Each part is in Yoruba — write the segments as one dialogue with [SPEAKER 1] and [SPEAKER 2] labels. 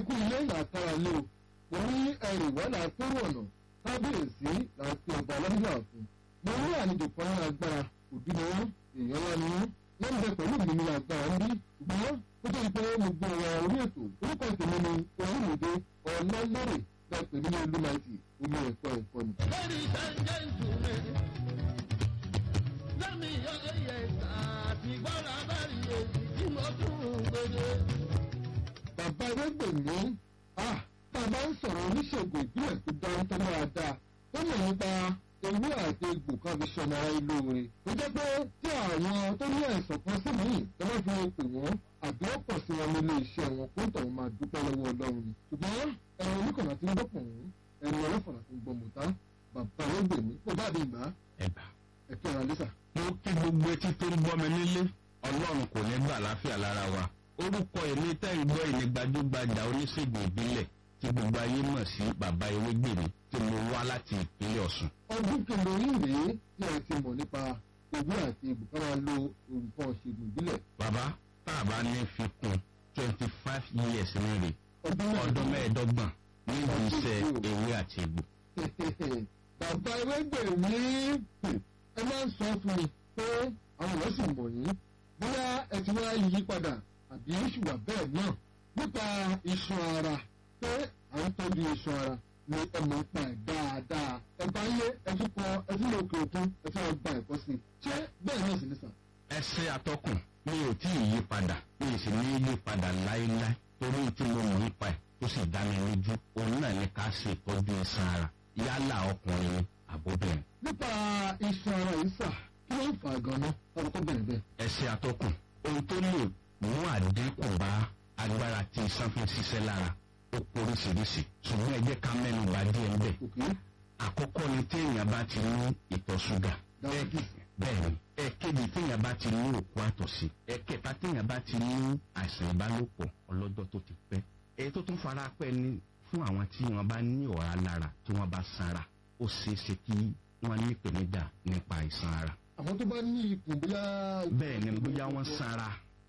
[SPEAKER 1] ẹkú ilé làkàrà lé o mo ní ẹrù ìwà làákérò ọ̀nà kábíyèsí làákè ọba ọlọ́dún àfún mo ní àlejò kan ní agbára òbí ni wọn èèyàn wá ní wọn wọn bẹ pẹ̀lú mi ní agbára ń bí ṣùgbọ́n ó tó di pé mo gbé ọ̀rọ̀ orí ètò orúkọ ìtòmí ni olùmọ̀dé ọlọ́lẹ́rẹ̀ bẹ́ẹ̀ pè ní olúmọ̀tì omi ẹ̀kọ́ ẹ̀kọ́ ni.
[SPEAKER 2] Ladies and gentlemen, let me hear yes àti gbọ́dọ̀ abẹ́rẹ́ èyí tí mo tún gbèdé.
[SPEAKER 1] bàbá ewégbèmí ah bàbá ń sọ̀rọ̀ oníṣègùn ìbílẹ̀ tó dáńtọ́ dáadáa tó mọ̀ nípa ewé àti egbò kan fi ṣọmọ ara ìlú rẹ̀ tó jẹ́ pé tí àwọn tó ní àìsàn kan sí mi tó bá fi pè wọ́n àbí ó pọ̀ sí wọn nílé iṣẹ́ wọn kó tọ̀hún máa dúpẹ́ lọ́wọ́ ọlọ́run ni ṣùgbọ́n ẹ̀rọ oníkànnà tí ń gbọ́pọ̀ wọ́n ẹ̀rọ ọlọ́fọ̀nà tí ń gbọ́ mọ̀tá bàbá ewégbèmí kó bá bí ìgbà
[SPEAKER 3] ẹ̀bà.
[SPEAKER 1] ẹ̀kẹ́ ara lẹ́sà.
[SPEAKER 3] mo kí gbogbo etí tó ń gbọ́ mi nílé ọlọ́run kò ní gbà láfíà lára wa orúkọ èmi tẹ́ ń gbọ́ ìní gbajúgbajà oníṣègùn ìbílẹ̀ tí gbogbo ayé mọ̀ sí bàbá ewégbèmí tí mo wá láti ìpínlẹ̀ ọ̀sùn.
[SPEAKER 1] ọdún kìlọ̀ yìí rèé tí ẹ ti mọ̀ nípa ewé àti egbò ká máa lo nǹkan ṣègùn ìbílẹ̀
[SPEAKER 3] bàbá tá a bá ní fi kún twenty five years ní rè
[SPEAKER 1] ọdún
[SPEAKER 3] ọdún mẹ́ẹ̀ẹ́dọ́gbọ̀n níbi iṣẹ́ ewé àti egbò.
[SPEAKER 1] bàbá ewégbèmí ẹ máa ń sọ fún mi pé àwọn èèyàn sì mọ̀ yín bóyá ẹ ti wá yí padà àbí ṣùgbọ́n bẹ́ẹ̀ náà nípa iṣan ara pé à ń tọ́jú iṣan ara ni ẹ mọ̀ ń pa ẹ̀ dáadáa ẹ bá yé ẹ tún kọ ẹ tún lè òkè òkun ẹ tún lọ gba ẹ̀kọ́ sí i ṣé bẹ́ẹ̀ náà sì ní sàn.
[SPEAKER 3] ẹsẹ atọkùn mi ò tí ì yí padà mi ì sì ní yí padà láéláé torí tí mo mọ̀ nípa ẹ̀ tó sì dá mi lójú òun náà ní ká ṣe ìtọ́jú ẹ̀sán ara yálà ọkùnrin ni àbóbìnrin.
[SPEAKER 1] nípa iṣan ara yìí sà kí ló ń fà á gan-an ọ̀rọ̀ tó bẹ̀rẹ̀ bẹ́ẹ̀.
[SPEAKER 3] ẹsẹ atọkùn ohun tó lè mú àdínkù bá agbára tí iṣan fi ń ṣiṣẹ́ lára ó poríṣiríṣi ṣùgbọ́n ẹ jẹ́ ká mẹ́nu bà díẹ̀ ń bẹ̀.
[SPEAKER 1] òkè
[SPEAKER 3] àkọ́kọ́ ni téèyàn bá ti ní ìtọ̀ ṣúgà
[SPEAKER 1] dáwọ́kì
[SPEAKER 3] bẹ́ẹ̀ni ẹ̀kejì téèyàn bá ti ní òkú àtọ̀sí ẹ̀kẹta téèyàn bá ti ní àìsàn ìbálòpọ̀ ọlọ́jọ́ tó ti pẹ́ èyí tó tún fara pẹ́ ni fún àwọn tí wọ́n bá ní ọ̀rá lára tí wọ́n bá sanra ó ṣeé ṣe kí wọ́n ní ìpèníjà nípa àìsàn ara
[SPEAKER 1] àwọn tó bá ní ikùn bóyá.
[SPEAKER 3] bẹ́ẹ̀ ni bóyá wọ́n sanra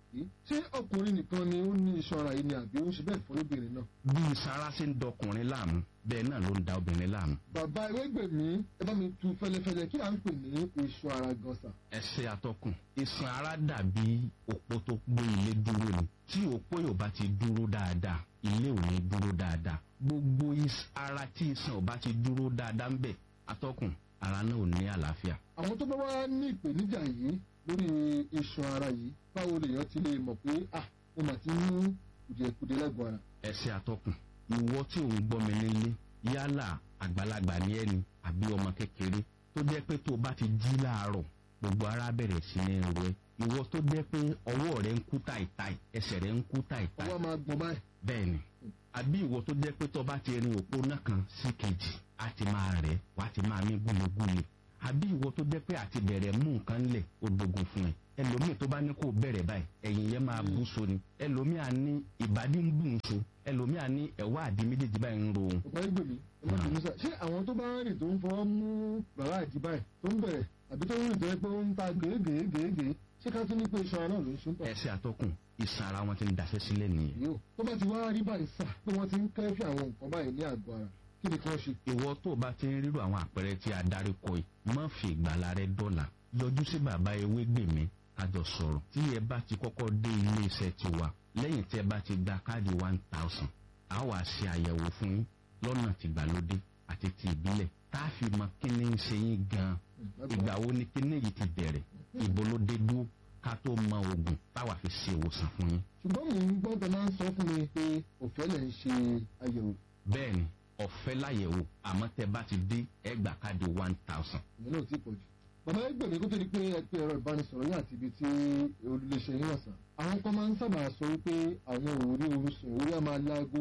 [SPEAKER 1] ṣé ọkùnrin nìkan ni ó ní iṣan ara yìí ni àbí ó ń ṣe bẹ́ẹ̀ fún obìnrin náà.
[SPEAKER 3] bí sanra ṣe ń dọkùnrin láàmú bẹ́ẹ̀ náà ló ń da obìnrin láàmú
[SPEAKER 1] bàbá ewégbèmí ẹ bá mi tu fẹlẹfẹlẹ kí à ń pè ní iṣan ara gan sà.
[SPEAKER 3] ẹsẹ atọkùn ìsàn ara dàbí òpó tó gbé ilé dúró ni tí òpó yóò bá ti dúró dáadáa ilé ò ní dúró dáadáa gbogbo is- ara tí ìsàn ò bá ti dúró dáadáa ń bẹ atọkùn ara náà ò ní àlàáfíà
[SPEAKER 1] àwọn tó bá wá ní ìpèníjà yìí lórí iṣan ara yìí báwo lèèyàn ti lè mọ̀ pé ah mo mà ti ní kùdìẹ̀kudiẹ lẹ́gbọ̀n ara.
[SPEAKER 3] ẹsẹ atọkùn ìwọ tí ò ń gbọ́ mi nílé yálà àgbàlagbà ní ẹni àbí ọmọ kékeré tó jẹ́ pé tó o bá ti jí láàárọ̀ gbogbo ara bẹ̀rẹ̀ sí ní ro ẹ ìwọ tó jẹ́ pé ọwọ́ rẹ ń kú táìtáì ẹsẹ̀ rẹ ń kú táìtáì
[SPEAKER 1] ọwọ́ máa gbọ́n báyìí.
[SPEAKER 3] bẹ́ẹ̀ni àbí ìwọ tó jẹ́ pé tó bá ti rin òpó náà kan sí kejì á ti máa rẹ̀ wá ti máa mí gúlegúle àbí ìwọ tó jẹ́ pé àti bẹ̀rẹ̀ mú nǹkan lẹ̀ ó dogun fún ẹ ẹlòmíì tó bá ní kó bẹ̀rẹ̀ báyìí ẹ̀yìn yẹn máa bú so ni ẹlòmíì á ní ìbàdí ń bù ń so ẹlòmíì á ní ẹ̀wá àdí méjèèjì báyìí ń ro òun
[SPEAKER 1] bàbá ewégbèmí ẹ má bínú sà ṣé àwọn tó bá ń rìn tó ń fọwọ́ mú bàbá àjí báyìí tó ń bẹ̀rẹ̀ àbí tó ń rìn tó yẹ pé ó ń ta gèégèégèégèé ṣé ká tún ní pé iṣan ara náà ló ń ṣe ń tọ̀.
[SPEAKER 3] ẹsẹ̀ àtọkùn ìsàn ara wọn ti ń daṣẹ́ sílẹ̀ nìyẹn
[SPEAKER 1] yóò tó bá ti wá rí báyìí sà pé wọ́n ti ń kẹ́fì àwọn nǹkan báyìí ní àgọ́ ara kí ni kí wọ́n ṣe.
[SPEAKER 3] ìwọ tó o bá ti ń rírò àwọn àpẹẹrẹ tí a darí kọ yìí má fi ìgbàlá rẹ dọ́là yọjú sí bàbá ewé gbèmí kájọ sọ̀rọ̀ tí ẹ bá ti kọ́kọ́ dé ilé iṣẹ́ tiwa lẹ́yìn tí ẹ bá ti gba káàdì one thousand a wàá ṣe àyẹ̀wò fún yín lọ́nà tìgbàlódé àti ti ìbílẹ̀ tá a fi mọ kí ni ń ṣe yín gan-an ìgbà wo ni kí ni yìí ti bẹ̀rẹ̀ ìbò ló dé dúró ká tó mọ oògùn táwa fi ṣe ìwòsàn fún yín.
[SPEAKER 1] ṣùgbọ́n mò ń gbọ́ tẹ máa ń sọ fún mi pé òfẹ́ lẹ̀ ń ṣe àyẹ̀wò
[SPEAKER 3] bẹ́ẹ̀ni ọ̀fẹ́ láyẹ̀wò àmọ́ tẹ bá ti dé ẹ gbà káàdì one thousand.
[SPEAKER 1] ìyẹn náà ti pọ̀ jù. bàbá ẹgbẹ̀mí kó tó di pé ẹ pé ẹ̀rọ ìbánisọ̀rọ̀ yín àti ibi tí olùléṣẹ́ yín wà sàn. àwọn kan máa ń sábà sọ wípé àwọn ò rí oorun sùn orí á máa láago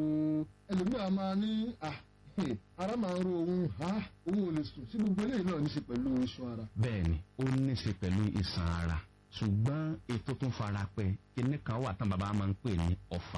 [SPEAKER 1] ẹlòmíràn máa ní à ara máa ń ro òun ha òun ò lè sùn sí gbogbo eléyìí náà ní í ṣe pẹ̀lú iṣan ara.
[SPEAKER 3] bẹ́ẹ̀ni ó ní í ṣe pẹ̀lú ìsàn ara ṣùgbọ́n ètò tó fara pẹ́ kíní kan wà tán bàbá máa ń pè ní ọ̀fà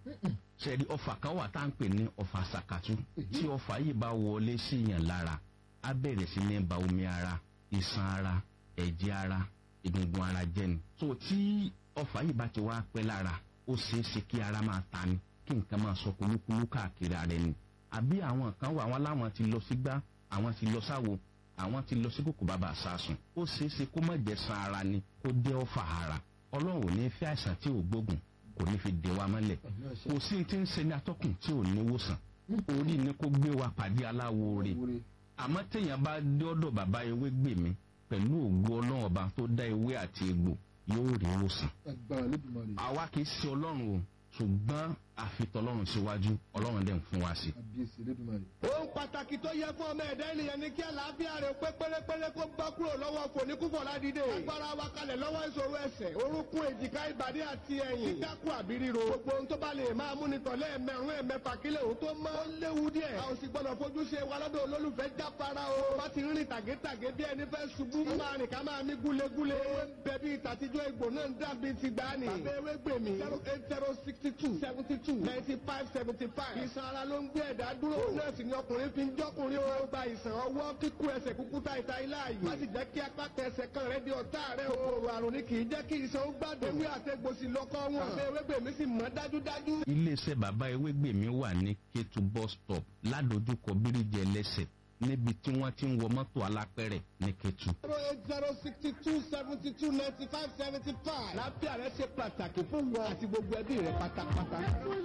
[SPEAKER 3] ṣẹ̀rí ọ̀fà kan wà tá à ń pè ní ọ̀fà sàkàtú tí ọ̀fà yìí bá wọlé síyàn lára á bẹ̀rẹ̀ sí ní ba omi ara ìsàn ara ẹ̀jẹ̀ ara egungun ara jẹ́ ni. so tí ọ̀fà yìí bá ti wá pẹ́ lára ó ṣeé ṣe kí ara máa ta ni kí nǹkan máa sọ kulúkulú káàkiri ara ẹni àbí àwọn kan wà àwọn aláwọn ti lọ sí gbá àwọn ti lọ sáwo àwọn ti lọ sí kòkò bàbà àsásùn ó ṣeé ṣe kó má jẹ san ara ni kó dé ọfà ara ọlọ́run ò ní fẹ́ àìsàn tí ò gbógun kò ní fi dè wa mọ́lẹ̀ kò sí ti ń ṣe ní atọ́kùn tí ò ní wòsàn orí ni kó gbé wa pàdé aláwo rè àmọ́ téèyàn bá dé ọ̀dọ̀ bàbá ewé gbè mí pẹ̀lú ògo ọlọ́run ọba tó dá ewé àti egbò yóò rí wòsàn.
[SPEAKER 1] agbára lódùmarè
[SPEAKER 3] àwa kì í ṣe ọlọ́run o ṣùgbọ́n àfitọ́lọ́run síwájú ọlọ́run dẹ̀ ń fún wa sí.
[SPEAKER 1] àbíyèsí lódùmarè.
[SPEAKER 2] ohun pàtàkì tó yẹ fún ọmọ ẹ̀dá ènìyàn ni kí àlàáfíà rẹ̀ pé pérépéré kó bá kúrò lọ́wọ́ fòníkúfọ̀ ládìde. agbára wa kalẹ̀ lọ́wọ́ ìṣòro ẹsẹ̀ orúnkún èjìká ìbàdí àti ẹ̀yìn. kíkákù àbí ríro. gbogbo ohun tó bá lè máa mú ni tọ̀lé ẹ̀mẹ̀rún ẹ̀mẹ̀fà kílẹ̀ òun tó mọ́. ó léwu díẹ̀. a ò sì gbọ́dọ̀ fojú ṣe wa lọ́dọ̀ olólùfẹ́ jáfara o. bá ti rìn tàgétàgé bí ẹni fẹ́ ṣubú. ká máa rìn ká máa mí gúlegúle. ewé ń bẹ bí ìtàtijọ́ egbò náà ń dàbí ti gbani. bàbá ewé gbèmí. zero eight zero sixty two seventy two ninety five seventy five. ìsan ara ló ń gbé ẹ̀dá dúró. nọ́ọ̀sì ni ọkùnrin fi ń jọ́kùnrin o. gba ìsàn ọwọ́ kíkú ẹsẹ̀ kúkú ta ìta ilá yìí. má sì jẹ́ kí apá tẹsẹ̀ kan rẹ di ọ̀tá rẹ o. kòkòrò àrùn ni kì í jẹ́ kí ìsan ó gbádùn. ewé àtẹ̀gbòsì lọ́kọ́ wọn. bàbá ewé gbèmí sì mọ́ dájúdájú.
[SPEAKER 3] iléeṣẹ́ bàbá ewé gbè mí wà ní kétu bus stop ládojúkọ bíríjì ẹlẹ́sẹ̀ níbi tí wọ́n ti ń wọ mọ́tò alápẹ̀rẹ̀ ní kétu.
[SPEAKER 2] zero eight zero sixty two seventy two ninety five seventy five. lábẹ́ rẹ ṣe pàtàkì fún wọn àti gbogbo ẹbí rẹ pátápátá.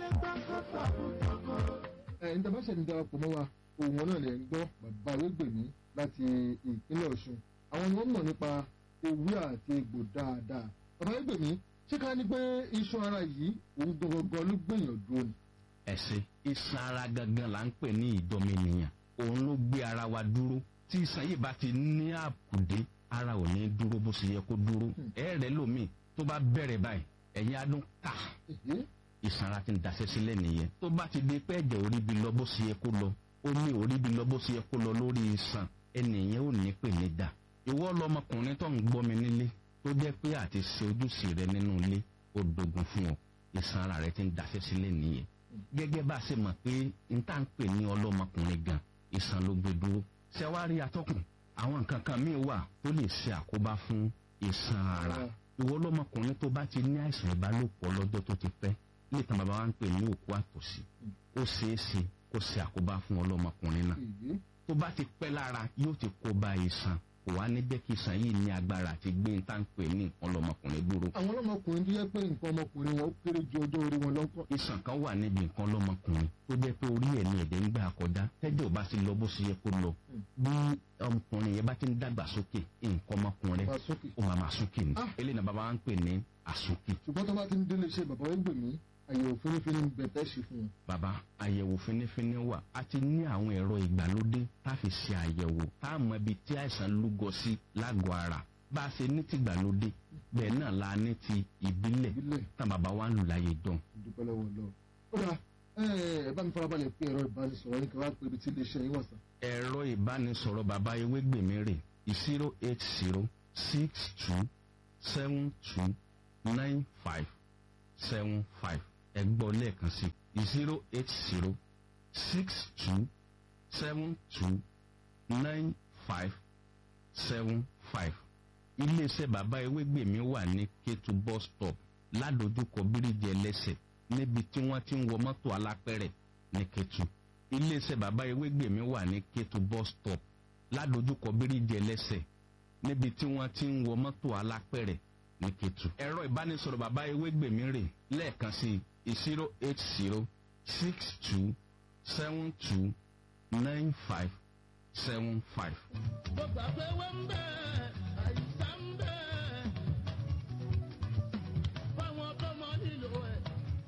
[SPEAKER 1] ẹ ń dábàá ṣẹ̀dá darapọ̀ mọ́ wa òun wọn náà lè ń gbọ́ bàbá ewégbèmí láti ìpínlẹ̀ ọ̀ṣun àwọn ni wọ́n mọ̀ nípa ewé àti egbò dáadáa bàbá ewégbèmí ṣé ká ní pé iṣan ara yìí òun gangan ló gbìyàn dúró ni.
[SPEAKER 3] ẹ̀sìn iṣan ara gangan là ń pè ní ìdọ́mẹnìyàn òun ló gbé ara wa dúró tí iṣan yìí bá ti ní àkùdé ara ò ní dúró bó ṣe yẹ kó dúró ẹ̀ẹ́rẹ́ lómi tó bá bẹ̀rẹ̀ báyìí ẹ̀yin adún ká
[SPEAKER 1] Èhé,
[SPEAKER 3] ìsanra ti ń daṣẹ́ sílẹ̀ nìyẹn tó bá ti di pé ẹ̀jẹ̀ orí bi lọ bó ṣe yẹ kó lọ omi orí bi lọ bó ṣe yẹ kó lọ lórí iṣan ẹnìyẹn ò ní pè ní dà ìwọ lọmọkùnrin tó ń gbọ́ mi nílé tó jẹ́ pé àti ṣe ojúṣe rẹ nínú ilé ó dogun fún ọ ìsanra rẹ ti ń daṣẹ́ sílẹ̀ nìyẹn gẹ́gẹ́ bá a ṣe mọ̀ pé n tá ń pè ní ọlọ́mọkùnrin gan ìsan ló gbé dúró ṣẹ́wárí atọ́kùn àwọn nǹkan kan míì wà tó lè ṣe àkóbá fún ìsan ara ìwọ lọmọkùnrin tó bá ti ní àìsàn ìbálòpọ̀ lọ́jọ́ tó ti pẹ́ lè tàn bàbá wa ń pè ní òkú àtòsí ó ṣeé ṣe kó ṣe àkóbá fún ọlọ́mọkùnrin náà
[SPEAKER 1] èyí
[SPEAKER 3] tó bá ti pẹ́ lára yóò ti kó bá iṣan kò wá ní jẹ́ kí iṣan yìí ní agbára àti gbé ń tán pè ní nǹkan lọ́mọkùnrin dúró
[SPEAKER 1] àwọn ọlọ́mọkùnrin tó yẹ pé nǹkan ọmọkùnrin wọn ó kéré ju ọjọ́ orí wọn lọ́kọ̀.
[SPEAKER 3] iṣan kan wà níbi nǹkan lọ́mọkùnrin tó jẹ́ pé orí ẹ̀ ní ẹ̀dẹ̀ ń gbà kọjá tẹ́jọ́ ò bá ti lọ bó ṣe yẹ kó lọ bí ọmọkùnrin yẹn bá ti ń dàgbà sókè nǹkan ọmọkùnrin
[SPEAKER 1] bá sókè.
[SPEAKER 3] ó máa máa súnkì ní
[SPEAKER 1] Ah.
[SPEAKER 3] eléyìí náà bàbá wa ń pè ní àsúnkì
[SPEAKER 1] ṣùgbọ́n tó bá ti ń délé iṣẹ́ bàbá ewégbèmí àyẹ̀wò fínífíní ń bẹ tẹ́ ṣe fún wọn.
[SPEAKER 3] bàbá àyẹ̀wò fínífíní wà a ti ní àwọn ẹ̀rọ ìgbàlódé tá a fi ṣe àyẹ̀wò tá a mọ ibi tí àìsàn lúgọ sí lágọ̀ọ́ ara bá a ṣe ní ti ìgbàlódé bẹ́ẹ̀ náà la ní ti ìbílẹ̀
[SPEAKER 1] ìbílẹ̀
[SPEAKER 3] tá bàbá wa ń lù láyé dán.
[SPEAKER 1] ìdúpẹ́ lọ́wọ́ lọ. ó dà ẹ bá mi farabalẹ̀ pé ẹ̀rọ ìbánisọ̀rọ̀ yín kí wọ́n á pè ibi tí iléeṣẹ́ yín wà sá.
[SPEAKER 3] ẹ̀rọ ìbánisọ̀rọ̀ bàbá ewégbèmí rè zero eight zero six two seven two nine five seven five ẹ gbọ́ lẹ́ẹ̀kan sí zero eight zero six two seven two nine five seven five iléeṣẹ́ bàbá ewégbèmí wà ní kétu bus stop ládojúkọ bíríjì ẹlẹ́sẹ̀ níbi tí wọ́n ti ń wọ mọ́tò alápẹ̀rẹ̀ ní kétu iléeṣẹ́ bàbá ewégbèmí wà ní kétu bus stop ládojúkọ bíríjì ẹlẹ́sẹ̀ níbi tí wọ́n ti ń wọ mọ́tò alápẹ̀rẹ̀ ní kétu. ẹ̀rọ ìbánisọ̀rọ̀ bàbá ewégbèmí rè lẹ́ẹ̀kan sí zero eight zero six two seven two nine five seven five.
[SPEAKER 2] Mo gbà pé wọ́n ń bẹ̀, àìsàn ń bẹ̀. Fáwọn tó mọ nílò ẹ̀.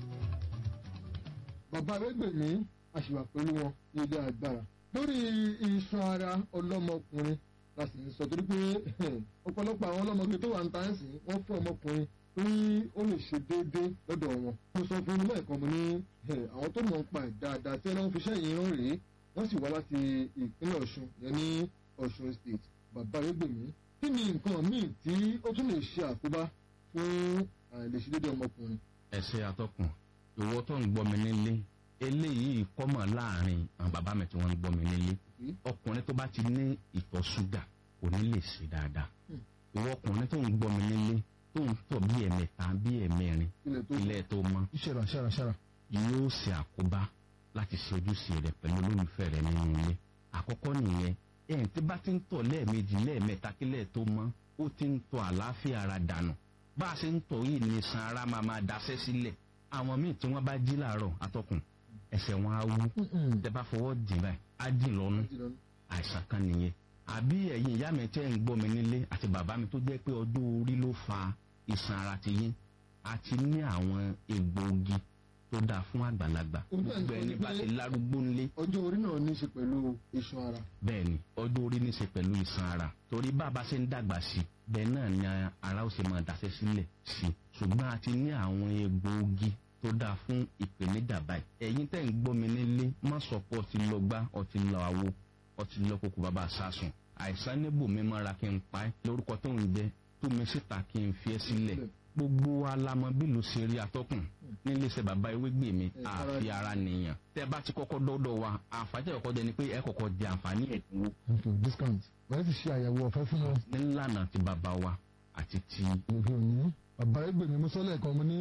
[SPEAKER 1] bàbá ewégbèmí àṣìwà pẹ̀lú wọn ní ilé agbára. lórí iṣan ara ọlọ́mọkùnrin la sì ń sọ torí pé ọ̀pọ̀lọpọ̀ àwọn ọlọ́mọge tó wà ń ta ń sìn wọ́n fún ọmọkùnrin torí ó lè ṣe déédéé lọ́dọ̀ wọn. mo sọ fún un lẹ́ẹ̀kan mo ní eh, àwọn tó mọ̀ ń pa ẹ̀ dáadáa tí wọ́n fi iṣẹ́ yìí rán rèé wọ́n sì wá láti ìpínlẹ̀ ọ̀ṣun yẹn ní ọ̀ṣun state bàbá ewégbèmí. kí ni nǹkan míì tí ó tún lè ṣe àkóbá fún àìlèṣedéédé ọmọkùnrin?
[SPEAKER 3] ẹsẹ atọkùn ìwọ tó ń gbọ́ mi nílé eléyìí kọ́mọ̀ láàrin àwọn bàbá mi tí wọ́n ń gbọ́ mi nílé
[SPEAKER 1] Hmm.
[SPEAKER 3] ọkùnrin tó bá ti ní ìtọ̀ ṣúgà kò ní lè ṣe dáadáa
[SPEAKER 1] Hmm.
[SPEAKER 3] ìwọ ọkùnrin tó ń gbọ́ mi nílé tó ń tọ̀ bí ẹ̀mẹta bí ẹ̀mẹrin
[SPEAKER 1] ilẹ̀ tó
[SPEAKER 3] ilẹ̀ tó mọ́
[SPEAKER 1] ṣẹ̀rà ṣẹ̀rà ṣẹ̀rà.
[SPEAKER 3] yóò ṣe àkóbá láti ṣe ojúṣe rẹ̀ pẹ̀lú olólùfẹ́ rẹ̀ nínú ilé àkọ́kọ́ nìyẹn ẹ̀yìn tí bá ti ń tọ̀ lẹ́ẹ̀mejì lẹ́ẹ̀mẹ́ta kílẹ̀ tó mọ́ ó ti ń tọ̀ àlàáfíà ara dànù bá a ṣe ń tọ̀ yìí ní san ara máa máa daṣẹ́ sílẹ̀ àwọn míì tí wọ́n bá jí làárọ̀ atọ́kùn ẹsẹ̀ wọn á wú tẹ bá fọwọ́ dì báyìí á dì lọ́nu àìsàn kan nìyẹn àbí ẹ̀yin ìyá mi tẹ́ ń gbọ́ mi nílé àti bàbá mi tó jẹ́ pé ọjọ́ orí ló fa ìsan ara ti yín àti ní àwọn egbòogi tó dáa fún àgbàlagbà gbogbo ẹni bá ti lárúgbó ńlé
[SPEAKER 1] ọjọ́ orí náà ní í ṣe pẹ̀lú iṣan ara.
[SPEAKER 3] bẹ́ẹ̀ ni ọjọ́ orí ní í ṣe pẹ̀lú ìsan ara torí bàbá ṣe ń dàgbà sí i bẹ́ẹ̀ náà ni ara ó ṣe máa dàṣẹ́ sílẹ̀ sí i ṣùgbọ́n a ti ní àwọn egbòogi tó dáa fún ìpèníjà báyìí ẹ̀yin tẹ́ ń gbọ́ mi nílé má sọ pé ọtí lọ gbá ọtí lọ àwo ọtí lọ kókó bàbá sásùn àìsàn níbò mi mọ́ra kí n pa ẹ́ lórúkọ tó ń jẹ tó mi síta kí n fi ẹ́ sílẹ̀ gbogbo alamọ bí ló ṣe rí atọ́kùn nílé iṣẹ́ bàbá ewégbè mi àfi ara nìyàn tẹ́ bá ti kọ́kọ́ dọ́dọ̀ wa àǹfààní tẹ́ kọ́kọ́ jẹ ni pé ẹ kọ́kọ́ jẹ àǹfààní ẹ̀dínwó
[SPEAKER 4] okay discount wọ́n ti ṣe àyẹ̀wò ọ̀fẹ́ fún wọn.
[SPEAKER 3] nílànà ti bàbá wa àti ti
[SPEAKER 4] òfin òní bàbá ẹgbẹ́ mi mo sọ lẹ́ẹ̀kan mo ní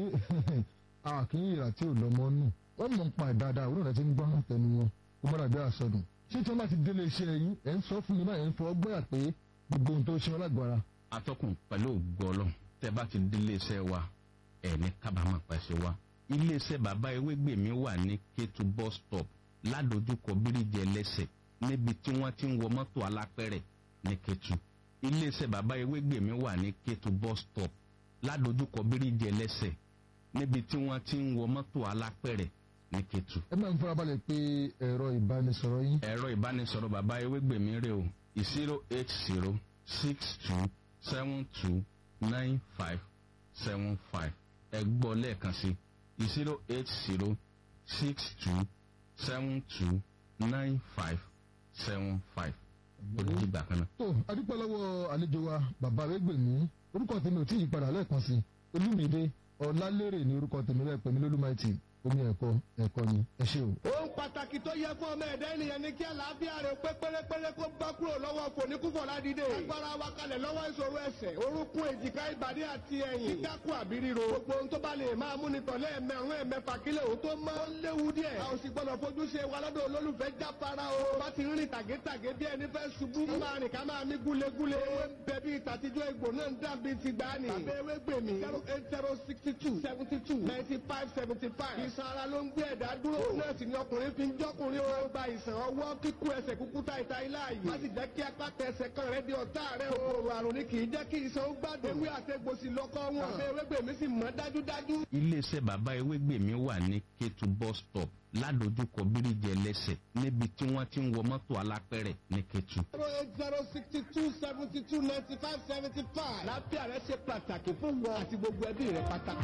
[SPEAKER 4] àkínyìnrà tí ò lọ́mọ nù wọ́n mọ̀ ń pa ẹ̀ dáadáa òun náà ti ń gbọ́ tẹnu wọn kó mọ́ra bí àsọdùn ṣé tí wọ́n bá ti délé iṣẹ́ yín ẹ̀ ń sọ fún mi báyìí ń fọ ọgbẹ́ pé gbogbo ohun tó ṣe wọn lágbára
[SPEAKER 3] atọ́kùn pẹ̀lú ògbọ́lọ́ tẹ́ bá ti dé iléeṣẹ́ wa ẹ̀ ní kábàámọ̀ pẹ̀sẹ̀ wa iléeṣẹ́ bàbá ewégbèmí wà ní kétu bus stop ládojúkọ bíríjì ẹlẹ́sẹ̀ níbi tí wọ́n ti ń wọ mọ́tò alápẹ̀rẹ̀ ní kétu iléeṣẹ́ bàbá ewégbèmí wà ní kétu bus stop ládojúkọ bíríjì ẹlẹ́sẹ̀ níbi tí wọ́n ti ń wọ mọ́tò alápẹ̀rẹ̀ ní kétu.
[SPEAKER 4] ẹ máa ń farabalẹ̀ pé ẹ̀rọ ìbánisọ̀rọ̀ yín
[SPEAKER 3] ẹ̀rọ ìbánisọ̀rọ̀ bàbá ewégbèmí rè o zero eight zero six two seven two nine five seven five ẹ gbọ́ lẹ́ẹ̀kan sí zero eight zero six two seven two nine five seven five olùdígbà kan náà.
[SPEAKER 4] tó adúpẹ́ lọ́wọ́ àlejò wa bàbá ẹgbẹ̀mí orúkọ tèmi ò tí ì padà lẹ́ẹ̀kan sí olúmídé ọ̀làlérè ní orúkọ tèmi lẹ́ẹ̀pẹ́ mi lólúmáìtì omi ẹ̀kọ́ ẹ̀kọ́ ni ẹ ṣé o.
[SPEAKER 2] ohun pàtàkì tó yẹ fún ọmọ ẹ̀dá ènìyàn ni kí àlàáfíà rẹ̀ pé pérépéré kó bá kúrò lọ́wọ́ fòníkúfọ̀ ládìde. agbára wa kalẹ̀ lọ́wọ́ ìṣòro ẹsẹ̀ orúnkún èjìká ìbàdí àti ẹ̀yìn. kíkákù àbí ríro. gbogbo ohun tó bá lè máa mú ni tọ̀lé ẹ̀mẹ̀rún ẹ̀mẹ̀fà kílẹ̀ òun tó mọ́. ó léwu díẹ̀. a ò sì gbọ́dọ̀ fojú ṣe wa lọ́dọ̀ olólùfẹ́ jáfara o. bá ti rìn tàgétàgé bí ẹni fẹ́ ṣubú. ká máa rìn ká máa mí gúlegúle. ewé ń bẹ bí ìtàtijọ́ egbò náà ń dàbí ti gbani. tàbí ewé gbèmí. zero eight zero sixty two seventy two ninety five seventy five. ìsan ara ló ń gbé ẹ̀dá dúró. náà sì ni ọkùnrin fi ń jọ́kùnrin o. gba ìsàn ọwọ́ kíkú ẹsẹ̀ kúkú ta ìta ilá yìí. má sì jẹ́ kí apá tẹsẹ̀ kan rẹ di ọ̀tá rẹ o. kòkòrò àrùn ni kì í jẹ́ kí ìsàn ó gbádùn. ewé àtẹ̀gbòsì lọ́kọ́ wọn. àbẹ ewégbèmí sì mọ́ dájúdájú.
[SPEAKER 3] iléeṣẹ́ bàbá ewégbèmí wà ní kétu bus stop ládojúkọ bíríjì ẹlẹ́sẹ̀ níbi tí wọ́n ti ń wọ mọ́tò alápẹ̀rẹ̀ ní kétu.
[SPEAKER 2] zero eight zero sixty two seventy two ninety five seventy five. lábẹ́ àrẹ ṣe pàtàkì fún wọn àti gbogbo ẹbí rẹ pátá.